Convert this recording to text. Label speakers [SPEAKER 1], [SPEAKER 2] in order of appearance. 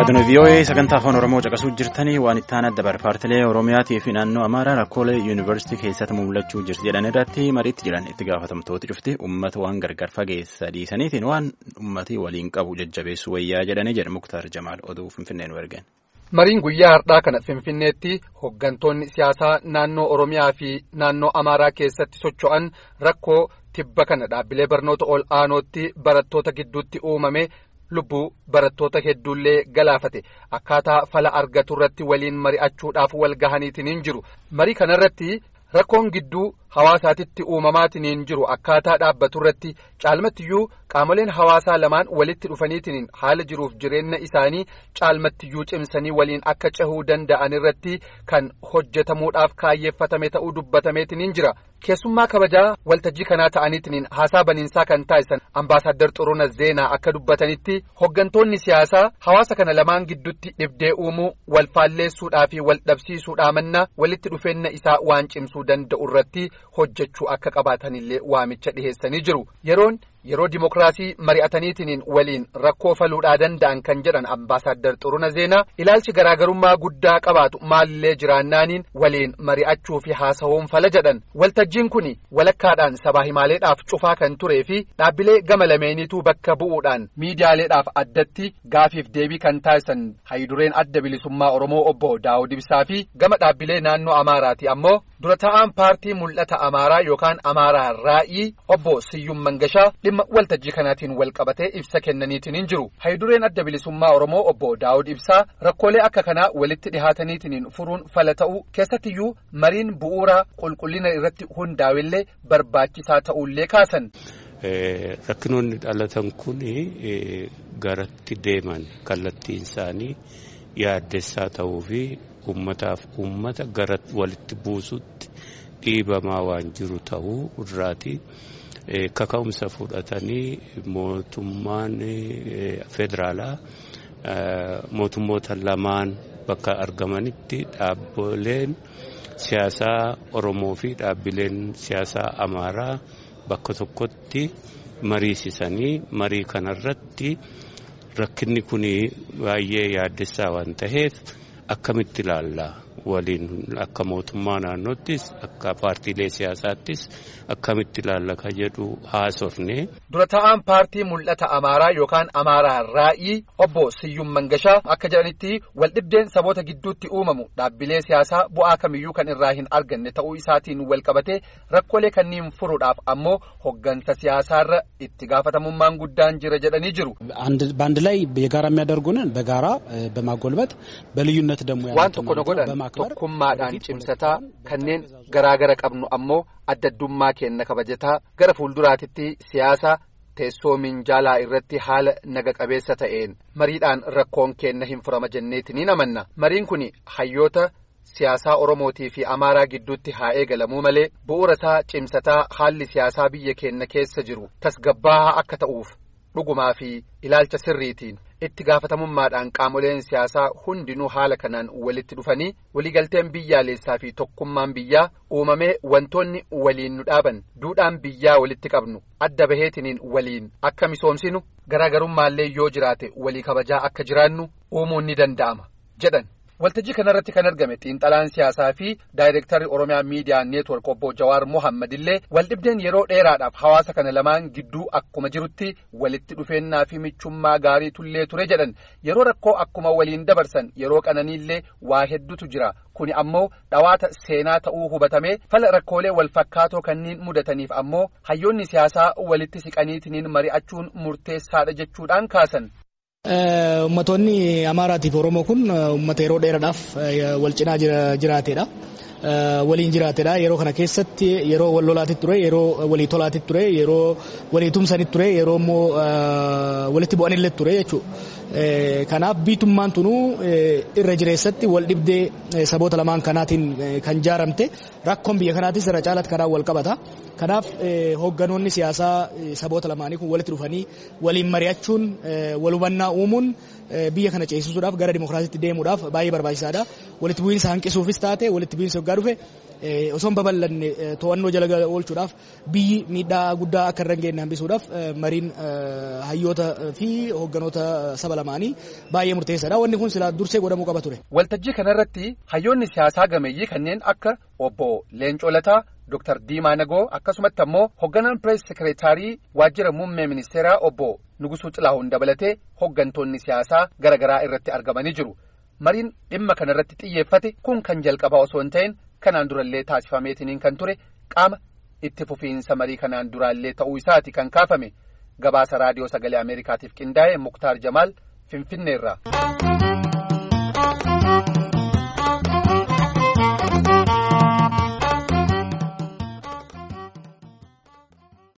[SPEAKER 1] Raadiyoon VOA sagantaa afaan Oromoo caqasuu jirtanii waan itti aanaa dabar paartilee Oromiyaatii fi naannoo Amaaraa rakkoolee yuunivarsiitii keessatti mul'achuu jirti jedhan irratti mariitti jiran itti gaafatamtooti cufti uummata waan gargar fageessa dhiisaniitiin waan uummatii waliin qabu jajjabeessuu wayyaa jedhanii jedha Muktaar Jamaal oduu Finfinnee nu ergeen.
[SPEAKER 2] Mariin guyyaa har'aa kana Finfinneetti hooggantoonni siyaasaa naannoo Oromiyaa fi naannoo Amaaraa keessatti socho'an rakkoo tibba kana dhaabbilee barnoota ol aanootti barattoota gidduutti uumame. lubbuu barattoota hedduullee galaafate akkaataa fala argatu irratti waliin mari'achuudhaaf wal gahaniitiin jiru marii kanarratti rakkoon gidduu hawaasaatitti uumamaatiin jiru akkaataa dhaabbatu irratti caalmattiyyuu qaamoleen hawaasaa lamaan walitti dhufaniitiin haala jiruuf jireenya isaanii caalmattiyyuu cimsanii waliin akka cehuu danda'an irratti kan hojjetamuudhaaf kaayyeeffatame ta'uu dubbatameetiin jira. keessummaa kabajaa waltajjii kanaa ta'aniitiin haasaa baniinsaa kan taasisan ambaasaaddar xuruna zeenaa akka dubbatanitti hooggantoonni siyaasaa hawaasa kana lamaan gidduutti dhibdee uumuu wal faalleessuudhaa fi wal dhabsiisuudhaa manna walitti dhufeenya isaa waan cimsuu danda'u irratti hojjechuu akka qabaatanillee waamicha dhiheessanii jiru yeroon yeroo dimokiraasii mari'ataniitiin waliin rakkoo faluudhaa danda'an kan jedhan ambaasaaddar xuruna zeenaa ilaalchi garaagarummaa guddaa qabaatu maalillee jiraannaaniin waliin mari'achuu fi haasa'uun fala jedhan waltajjiin kun walakkaadhaan sabaa himaaleedhaaf cufaa kan turee fi dhaabbilee gama lameeniituu bakka bu'uudhaan miidiyaaleedhaaf addatti gaafiif deebii kan taasisan hayidureen adda bilisummaa oromoo obbo daawud ibsaa fi gama dhaabbilee naannoo amaaraati ammoo dura ta'aan paartii mul'ata amaaraa yookaan amaaraa raa'ii obbo siyyum mangashaa dhimma waltajjii kanaatiin wal qabatee ibsa kennaniitiin hin jiru hayidureen adda bilisummaa oromoo obbo daawud ibsaa rakkoolee akka kanaa walitti dhihaataniitiin furuun fala ta'uu keessattiyyuu mariin bu'uura qulqullina irratti hundaa'ellee barbaachisaa ta'ullee kaasan.
[SPEAKER 3] rakkinoonni dhalatan kun garatti deeman kallattiin isaanii yaaddessaa ta'uu fi ummataaf ummata gara walitti buusutti dhiibamaa waan jiru ta'uu irraati. kaka'umsa fudhatanii mootummaan federaalaa mootummoota lamaan bakka argamanitti dhaabbileen siyaasaa Oromoo fi dhaabbileen siyaasaa Amaaraa bakka tokkotti mariisisanii marii kanarratti rakkinni kun baay'ee yaaddessaa waan ta'eef akkamitti ilaalla waliin akka mootummaa naannoottis akka paartiilee siyaasaattis akkamitti ilaalla ka jedhu haasofne.
[SPEAKER 2] dura ta'aan paartii mul'ata amaaraa yookaan amaaraa raa'ii obbo siyyum mangashaa akka jedhanitti waldhibdeen saboota gidduutti uumamu dhaabbilee siyaasaa bu'aa kamiyyuu kan irraa hin arganne ta'uu isaatiin wal qabatee rakkoolee kanniin furuudhaaf ammoo hoggansa siyaasaarra itti gaafatamummaan guddaan jira jedhanii jiru.
[SPEAKER 4] በአንድ ላይ የጋራ የሚያደርጉንን በጋራ በማጎልበት በልዩነት ደግሞ
[SPEAKER 2] waan tokko nu godhan tokkummaadhaan cimsataa kanneen garaagara qabnu ammoo addaddummaa keenna kabajataa gara fuulduraatitti siyaasa teessoo minjaalaa irratti haala naga qabeessa ta'een mariidhaan rakkoon keenna hin furama jenneetiin ni amanna mariin kun hayyoota siyaasaa oromootii fi amaaraa gidduutti haa eegalamuu malee bu'uura isaa cimsataa haalli siyaasaa biyya keenna keessa jiru tasgabbaahaa akka ta'uuf dhugumaa fi ilaalcha sirriitiin itti gaafatamummaadhaan qaamoleen siyaasaa hundinuu haala kanaan walitti dhufanii waliigalteen biyyaalessaa fi tokkummaan biyyaa uumamee wantoonni waliin nu dhaaban duudhaan biyyaa walitti qabnu adda baheetiniin waliin akka misoomsinu garaagarummallee yoo jiraate walii kabajaa akka jiraannu uumuun ni danda'ama jedhan. waltajjii kanarratti kan argame xiinxalaan siyaasaa fi daayirektarri oromiyaa miidiyaa neetwork obbo jawaar mohammad illee waldhibdeen yeroo dheeraadhaaf hawaasa kana lamaan gidduu akkuma jirutti walitti dhufeennaa fi michummaa gaarii tullee ture jedhan yeroo rakkoo akkuma waliin dabarsan yeroo qananiillee waa hedduutu jira kuni ammoo dhawaata seenaa ta'uu hubatamee fala rakkoolee wal fakkaatoo kanniin mudataniif ammoo hayyoonni siyaasaa walitti siqaniitiniin mari'achuun murteessaadha jechuudhaan kaasan.
[SPEAKER 4] Uummattoonni Amaaraatiif Oromoo kun uummata yeroo dheeraadhaaf wal cinaa jiraateedha. Waliin jiraateedha. Yeroo kana keessatti yeroo wal lolaatti ture, yeroo walii tolaatti ture, yeroo walii tumsanitti ture, yeroo immoo walitti bu'anillee ture jechuudha. Kanaaf biitummaan tunuu irra jireessatti wal dhibdee saboota lamaan kanaatiin kan jaaramte rakkoon biyya kanaatis irra caalatti kanaan wal qabata. Kanaaf hoogganoonni siyaasaa saboota lamaanii kun walitti dhufanii waliin mari'achuun wal hubannaa uumuun biyya kana ceesisuudhaaf gara dimokiraasiitti deemuudhaaf baay'ee barbaachisaadha. Walitti bu'iinsa hanqisuufis taate walitti bu'iinsa yoggaa dhufe osoo hin babal'anne to'annoo jala oolchuudhaaf biyyi miidhaa guddaa akka irra hin geenye hambisuudhaaf mariin hayyoota fi hoogganoota saba lamaanii baay'ee murteessaadha. Wanni kun silaa dursee godhamuu qaba ture.
[SPEAKER 2] Waltajjii kanarratti hayyoonni siyaasaa gameeyyii kanneen akka obbo Leencoo Lataa, Dr. Diimaa Nagoo akkasumatti ammoo hoogganaan pirees sekeretaarii waajjira muummee ministeeraa obbo Nugusuu Xilahuun dabalatee hooggantoonni siyaasaa garaagaraa irratti argamanii jiru. Mariin dhimma kanarratti xiyyeeffate kun kan jalqabaa osoo hin ta'in kanaan durallee taasifameetiniin kan ture qaama itti fufiinsa marii kanaan duraallee ta'uu isaati kan kaafame gabaasa raadiyoo sagalee Ameerikaatiif qindaa'e Muktaar Jamaal Finfinneerraa.